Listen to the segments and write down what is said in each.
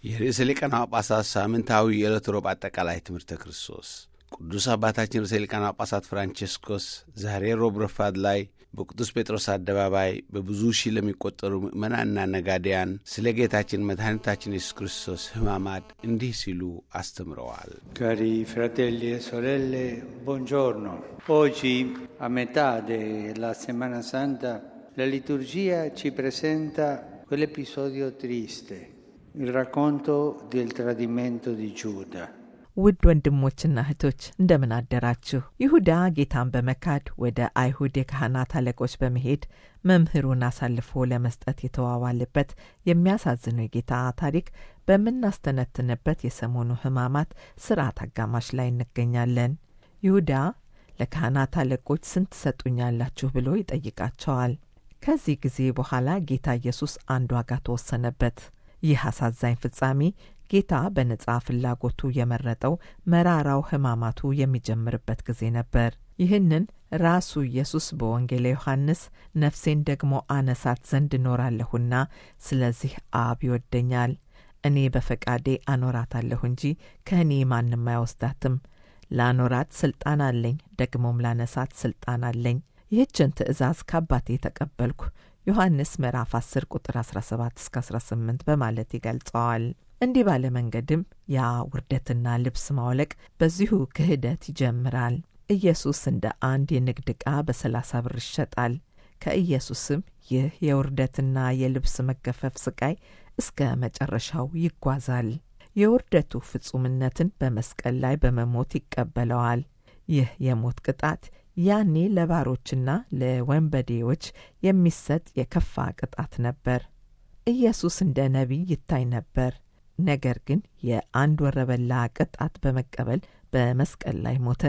የርዕሰ ሊቃነ ጳጳሳት ሳምንታዊ የዕለት ሮብ አጠቃላይ ትምህርተ ክርስቶስ ቅዱስ አባታችን ርዕሰ ሊቃነ ጳጳሳት ፍራንቼስኮስ ዛሬ ሮብ ረፋድ ላይ በቅዱስ ጴጥሮስ አደባባይ በብዙ ሺህ ለሚቆጠሩ ምዕመናንና ነጋዴያን ስለ ጌታችን መድኃኒታችን ኢየሱስ ክርስቶስ ሕማማት እንዲህ ሲሉ አስተምረዋል። Cari fratelli e sorelle, buongiorno. Oggi, a metà della Settimana Santa, la liturgia ci presenta quell'episodio triste, il racconto del tradimento di Giuda. ውድ ወንድሞችና እህቶች እንደምን አደራችሁ። ይሁዳ ጌታን በመካድ ወደ አይሁድ የካህናት አለቆች በመሄድ መምህሩን አሳልፎ ለመስጠት የተዋዋለበት የሚያሳዝነው የጌታ ታሪክ በምናስተነትንበት የሰሞኑ ሕማማት ስርዓት አጋማሽ ላይ እንገኛለን። ይሁዳ ለካህናት አለቆች ስንት ትሰጡኛላችሁ ብሎ ይጠይቃቸዋል። ከዚህ ጊዜ በኋላ ጌታ ኢየሱስ አንድ ዋጋ ተወሰነበት። ይህ አሳዛኝ ፍጻሜ ጌታ በነጻ ፍላጎቱ የመረጠው መራራው ሕማማቱ የሚጀምርበት ጊዜ ነበር። ይህንን ራሱ ኢየሱስ በወንጌለ ዮሐንስ ነፍሴን ደግሞ አነሳት ዘንድ እኖራለሁና ስለዚህ አብ ይወደኛል፣ እኔ በፈቃዴ አኖራታለሁ እንጂ ከእኔ ማንም አይወስዳትም። ላኖራት ስልጣን አለኝ፣ ደግሞም ላነሳት ስልጣን አለኝ። ይህችን ትእዛዝ ከአባቴ ተቀበልኩ ዮሐንስ ምዕራፍ 10 ቁጥር 17 እስከ 18 በማለት ይገልጸዋል። እንዲህ ባለ መንገድም ያ ውርደትና ልብስ ማውለቅ በዚሁ ክህደት ይጀምራል። ኢየሱስ እንደ አንድ የንግድ ዕቃ በሰላሳ ብር ይሸጣል። ከኢየሱስም ይህ የውርደትና የልብስ መገፈፍ ስቃይ እስከ መጨረሻው ይጓዛል። የውርደቱ ፍጹምነትን በመስቀል ላይ በመሞት ይቀበለዋል። ይህ የሞት ቅጣት ያኔ ለባሮችና ለወንበዴዎች የሚሰጥ የከፋ ቅጣት ነበር። ኢየሱስ እንደ ነቢይ ይታይ ነበር። ነገር ግን የአንድ ወረበላ ቅጣት በመቀበል በመስቀል ላይ ሞተ።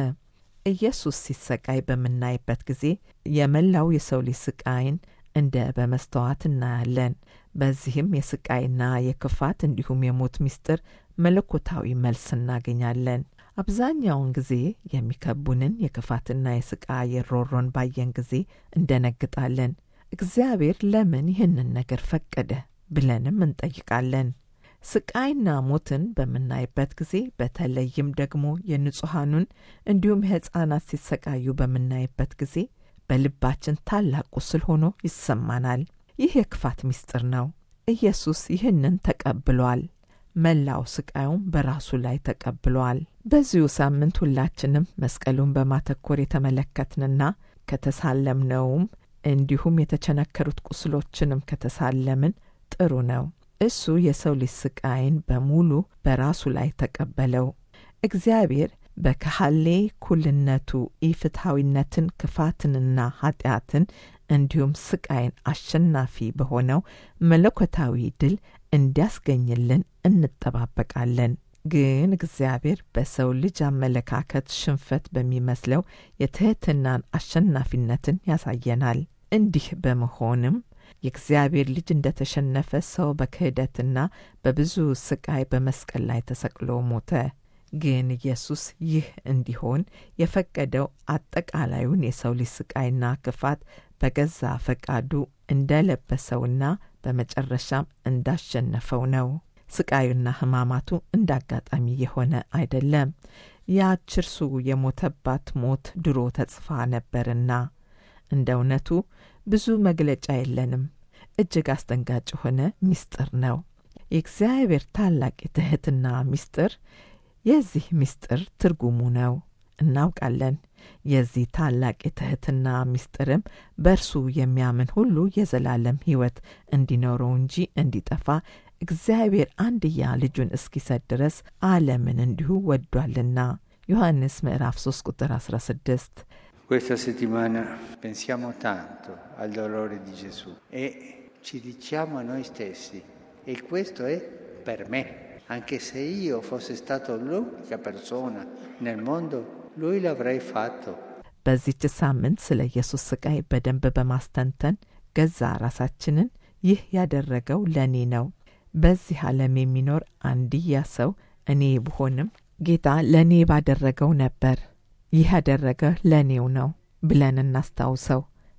ኢየሱስ ሲሰቃይ በምናይበት ጊዜ የመላው የሰው ልጅ ስቃይን እንደ በመስተዋት እናያለን። በዚህም የስቃይና የክፋት እንዲሁም የሞት ምስጢር መለኮታዊ መልስ እናገኛለን። አብዛኛውን ጊዜ የሚከቡንን የክፋትና የስቃይ የሮሮን ባየን ጊዜ እንደነግጣለን። እግዚአብሔር ለምን ይህንን ነገር ፈቀደ ብለንም እንጠይቃለን። ስቃይና ሞትን በምናይበት ጊዜ በተለይም ደግሞ የንጹሐኑን እንዲሁም የሕፃናት ሲሰቃዩ በምናይበት ጊዜ በልባችን ታላቅ ቁስል ሆኖ ይሰማናል። ይህ የክፋት ምስጢር ነው። ኢየሱስ ይህንን ተቀብሏል። መላው ስቃዩም በራሱ ላይ ተቀብሏል። በዚሁ ሳምንት ሁላችንም መስቀሉን በማተኮር የተመለከትንና ከተሳለምነውም እንዲሁም የተቸነከሩት ቁስሎችንም ከተሳለምን ጥሩ ነው። እሱ የሰው ልጅ ስቃይን በሙሉ በራሱ ላይ ተቀበለው። እግዚአብሔር በከሃሌ ኩልነቱ ኢፍትሐዊነትን፣ ክፋትንና ኃጢአትን እንዲሁም ስቃይን አሸናፊ በሆነው መለኮታዊ ድል እንዲያስገኝልን እንጠባበቃለን። ግን እግዚአብሔር በሰው ልጅ አመለካከት ሽንፈት በሚመስለው የትሕትናን አሸናፊነትን ያሳየናል። እንዲህ በመሆንም የእግዚአብሔር ልጅ እንደ ተሸነፈ ሰው በክህደትና በብዙ ስቃይ በመስቀል ላይ ተሰቅሎ ሞተ። ግን ኢየሱስ ይህ እንዲሆን የፈቀደው አጠቃላዩን የሰው ልጅ ስቃይና ክፋት በገዛ ፈቃዱ እንደለበሰውና በመጨረሻም እንዳሸነፈው ነው። ስቃዩና ሕማማቱ እንደ አጋጣሚ የሆነ አይደለም። ያች እርሱ የሞተባት ሞት ድሮ ተጽፋ ነበርና እንደ እውነቱ ብዙ መግለጫ የለንም። እጅግ አስደንጋጭ የሆነ ምስጢር ነው። የእግዚአብሔር ታላቅ የትሕትና ምስጢር የዚህ ምስጢር ትርጉሙ ነው። እናውቃለን። የዚህ ታላቅ የትሕትና ምስጢርም በእርሱ የሚያምን ሁሉ የዘላለም ሕይወት እንዲኖረው እንጂ እንዲጠፋ እግዚአብሔር አንድያ ልጁን እስኪሰጥ ድረስ ዓለምን እንዲሁ ወዷልና ዮሐንስ ምዕራፍ 3 ቁጥር 16 Questa settimana pensiamo tanto al dolore di Gesù e ci diciamo a noi stessi, e questo è per me. Anche se io fossi stato l'unica persona nel mondo, lui l'avrei fatto. በዚች ሳምንት ስለ ኢየሱስ ስቃይ በደንብ በማስተንተን ገዛ ራሳችንን ይህ ያደረገው ለእኔ ነው፣ በዚህ ዓለም የሚኖር አንድያ ሰው እኔ ብሆንም ጌታ ለእኔ ባደረገው ነበር ይህ ያደረገ ለእኔው ነው ብለን እናስታውሰው።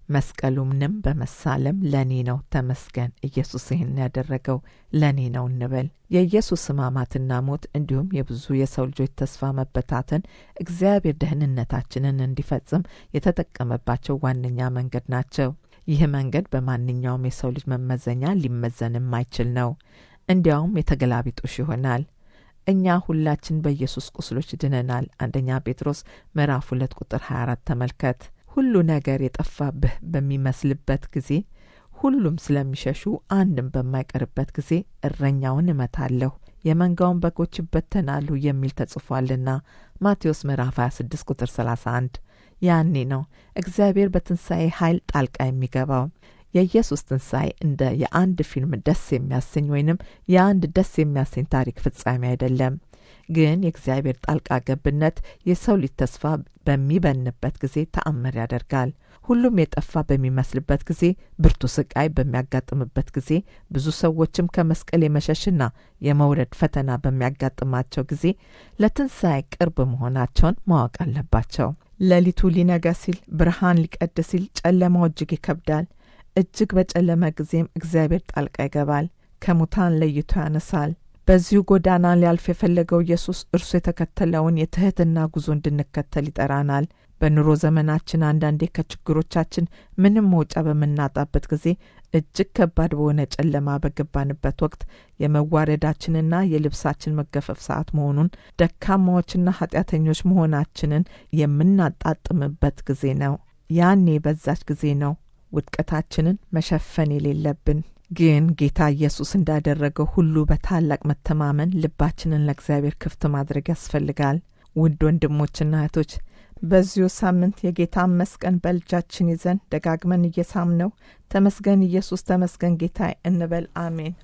መስቀሉንም በመሳለም ለእኔ ነው ተመስገን፣ ኢየሱስ ይህን ያደረገው ለእኔ ነው እንበል። የኢየሱስ ሕማማትና ሞት እንዲሁም የብዙ የሰው ልጆች ተስፋ መበታተን እግዚአብሔር ደህንነታችንን እንዲፈጽም የተጠቀመባቸው ዋነኛ መንገድ ናቸው። ይህ መንገድ በማንኛውም የሰው ልጅ መመዘኛ ሊመዘን የማይችል ነው። እንዲያውም የተገላቢጦሽ ይሆናል። እኛ ሁላችን በኢየሱስ ቁስሎች ድነናል። አንደኛ ጴጥሮስ ምዕራፍ ሁለት ቁጥር 24 ተመልከት። ሁሉ ነገር የጠፋብህ በሚመስልበት ጊዜ ሁሉም ስለሚሸሹ አንድም በማይቀርበት ጊዜ እረኛውን እመታለሁ፣ የመንጋውን በጎች ይበተናሉ የሚል ተጽፏልና ማቴዎስ ምዕራፍ 26 ቁጥር 31። ያኔ ነው እግዚአብሔር በትንሣኤ ኃይል ጣልቃ የሚገባው። የኢየሱስ ትንሣኤ እንደ የአንድ ፊልም ደስ የሚያሰኝ ወይንም የአንድ ደስ የሚያሰኝ ታሪክ ፍጻሜ አይደለም። ግን የእግዚአብሔር ጣልቃ ገብነት የሰው ልጅ ተስፋ በሚበንበት ጊዜ ተአምር ያደርጋል። ሁሉም የጠፋ በሚመስልበት ጊዜ፣ ብርቱ ስቃይ በሚያጋጥምበት ጊዜ፣ ብዙ ሰዎችም ከመስቀል የመሸሽና የመውረድ ፈተና በሚያጋጥማቸው ጊዜ ለትንሣኤ ቅርብ መሆናቸውን ማወቅ አለባቸው። ሌሊቱ ሊነጋ ሲል፣ ብርሃን ሊቀድ ሲል ጨለማው እጅግ ይከብዳል። እጅግ በጨለመ ጊዜም እግዚአብሔር ጣልቃ ይገባል፣ ከሙታን ለይቶ ያነሳል። በዚሁ ጎዳና ሊያልፍ የፈለገው ኢየሱስ እርሱ የተከተለውን የትህትና ጉዞ እንድንከተል ይጠራናል። በኑሮ ዘመናችን አንዳንዴ ከችግሮቻችን ምንም መውጫ በምናጣበት ጊዜ እጅግ ከባድ በሆነ ጨለማ በገባንበት ወቅት የመዋረዳችንና የልብሳችን መገፈፍ ሰዓት መሆኑን ደካማዎችና ኃጢአተኞች መሆናችንን የምናጣጥምበት ጊዜ ነው። ያኔ በዛች ጊዜ ነው ውድቀታችንን መሸፈን የሌለብን። ግን ጌታ ኢየሱስ እንዳደረገው ሁሉ በታላቅ መተማመን ልባችንን ለእግዚአብሔር ክፍት ማድረግ ያስፈልጋል። ውድ ወንድሞችና እህቶች በዚሁ ሳምንት የጌታን መስቀን በልጃችን ይዘን ደጋግመን እየሳምነው ተመስገን ኢየሱስ ተመስገን ጌታ እንበል። አሜን።